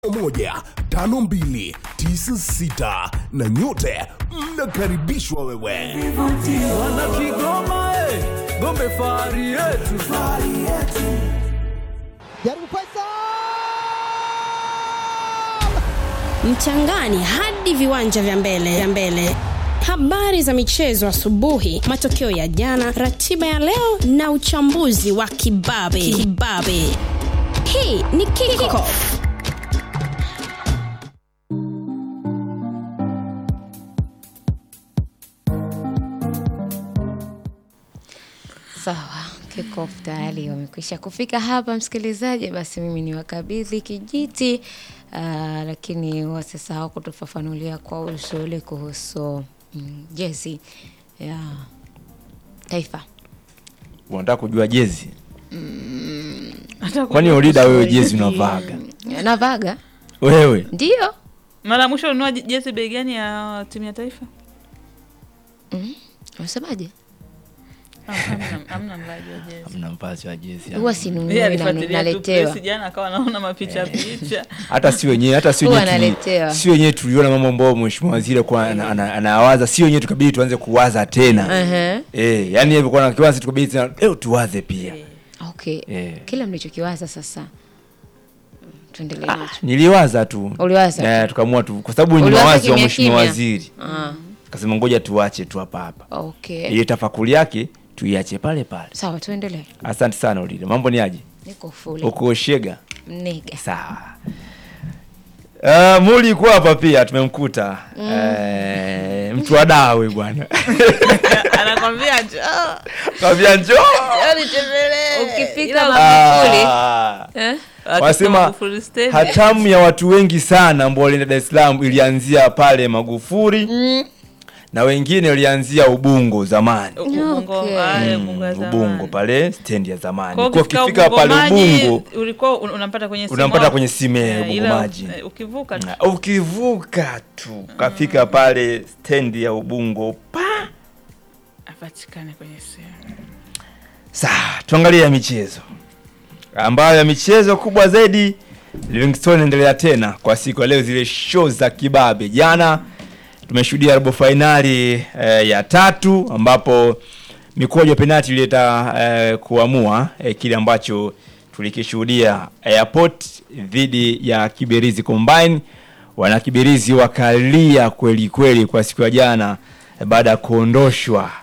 moja tano mbili tisa sita na nyote mnakaribishwa wewe Wana Kigoma, eh, Gombe fahari yetu. jaribu pesa mchangani hadi viwanja vya mbele vya mbele habari za michezo asubuhi matokeo ya jana ratiba ya leo na uchambuzi wa kibabe kibabe hii ni kickoff Sawa, kickoff tayari wamekwisha kufika hapa, msikilizaji. Basi mimi ni wakabidhi kijiti uh, lakini wasisahau kutufafanulia kwa uzuri kuhusu mm, jezi ya taifa. unataka kujua jezi kwani ulida wewe jezi unavaga Navaga wewe ndio mara mwisho ununua jezi bei gani ya timu ya taifa unasemaje? Ah, hamna- hamna mlaji wa jezi mna mpazi wa jezi Huwa sinunui Yeye na alifuatilia tu naletewa. press jana akawa anaona mapicha picha hata si wenyewe hata si Huwa wenyewe tuli- analetewa. si wenyewe tuliona mambo ambayo mheshimiwa waziri kwa anawaza si wenyewe tukabidi tuanze kuwaza tena Ehe. eh yani hivyo kwa kiwazi tukabidi tena leo tuwaze pia Okay. Eh. Kila mlichokiwaza sasa tuendelee nacho. niliwaza tu Uliwaza eh, tu. tukaamua tu kwa sababu ni Uliwaza mawazi wa kimya mheshimiwa kimya? waziri Ah, kasema ngoja tuache tu hapa hapa okay. ile tafakuri yake tuiache pale pale Sawa, tuendelee. asante sana ulile mambo ni aje Niko full. uko shega Mnega. sawa Uh, muli kuwa hapa pia tumemkuta Eh, mtu wa dawe bwana anakwambia njoo kavya njoo njoo nitembelee Ukifika Ila Magufuli. Ah. Eh? wakifika wasema Magufuli Stadium. hatamu ya watu wengi sana ambao walienda Dar es Salaam ilianzia pale Magufuli na wengine walianzia Ubungo zamani Ubungo, Okay. ah, Mm, Ubungo ya zamani. Ubungo pale stendi ya zamani Kwa kwa ukifika ukifika pale Ubungo-maji, Ubungo ulikuwa un- unampata kwenye simu unampata au- kwenye simu ya Eh, Ubungo ila, maji eh, ukivuka tu Na ukivuka tu kafika pale stendi ya Ubungo pa apatikane kwenye simu Sawa, tuangalie ya michezo ambayo ya michezo kubwa zaidi Livingstone inaendelea tena kwa siku ya leo, zile show za kibabe. Jana tumeshuhudia robo fainali eh, ya tatu ambapo mikwaju ya penalti ilileta eh, kuamua eh, kile ambacho tulikishuhudia Airport dhidi ya Kiberizi Combine. Wana Kiberizi wakalia kweli kweli kwa siku ya jana eh, baada ya kuondoshwa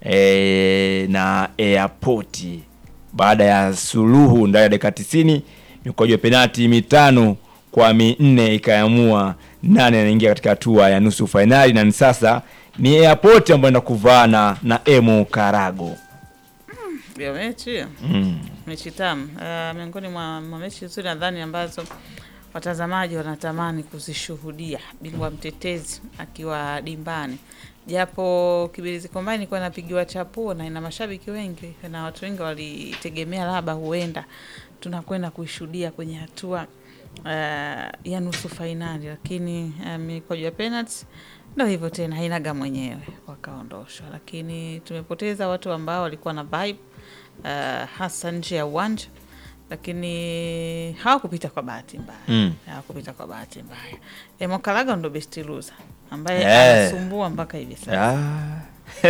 eh, na Airport baada ya suluhu ndani ya dakika 90 mikwaju ya penalti mitano kwa minne ikaamua nane anaingia katika hatua ya nusu fainali na ni sasa ni Airport ambayo enda kuvaana na Emo Karago. ya mechi Mm. mechi tamu uh, miongoni mwa, mwa mechi nzuri nadhani ambazo watazamaji wanatamani kuzishuhudia bingwa mtetezi akiwa dimbani japo kibirizi kombani ilikuwa inapigiwa chapuo na ina mashabiki wengi na watu wengi walitegemea labda huenda tunakwenda kuishuhudia kwenye hatua uh, ya nusu fainali lakini uh, mikwaju ya penalty ndo hivyo tena hainaga mwenyewe wakaondoshwa lakini tumepoteza watu ambao walikuwa na vibe uh, hasa nje ya uwanja lakini hawakupita kwa bahati mbaya Mm. hawakupita kwa bahati mbaya emokalaga ndo best loser ambaye Eh. anasumbua mpaka hivi sasa Ah.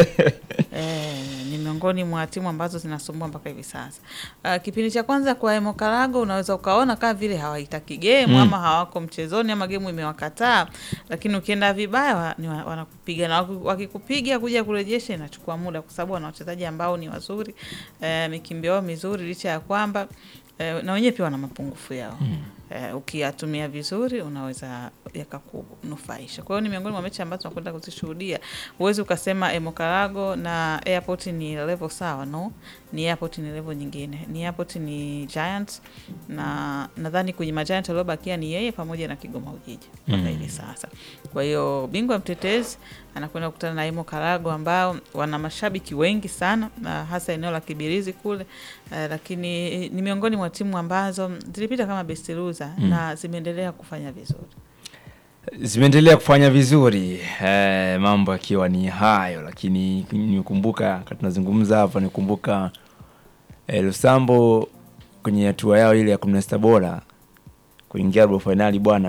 Eh, ni miongoni mwa timu ambazo zinasumbua mpaka hivi sasa. Uh, kipindi cha kwanza kwa Emokarago unaweza ukaona kama vile hawaitaki game Mm. ama hawako mchezoni ama game imewakataa, lakini ukienda vibaya wa, ni wa- wanakupiga na waki- wakikupiga kuja kurejesha inachukua muda, kwa sababu wana wachezaji ambao ni wazuri eh, mikimbio yao mizuri, licha ya kwamba eh, na wenyewe pia wana mapungufu yao eh, ukiyatumia vizuri unaweza yakakunufaisha. Kwa hiyo ni miongoni mwa mechi ambazo tunakwenda kuzishuhudia. Huwezi ukasema Emokarago na Airport ni level sawa, no, ni Airport ni level nyingine. Ni Airport ni Giants na nadhani kwenye majiant waliobakia ni yeye pamoja na Kigoma Ujiji mpaka hivi sasa. Kwa hiyo bingwa mtetezi anakwenda kukutana na Emo Karago ambao wana mashabiki wengi sana na hasa eneo la Kibirizi kule eh, lakini ni miongoni mwa timu ambazo zilipita kama best loser na zimeendelea kufanya vizuri. zimeendelea kufanya vizuri eh, mambo yakiwa ni hayo lakini nikumbuka wakati tunazungumza hapa nikumbuka eh, lusambo kwenye hatua yao ile ya kumi na sita bora kuingia robo fainali bwana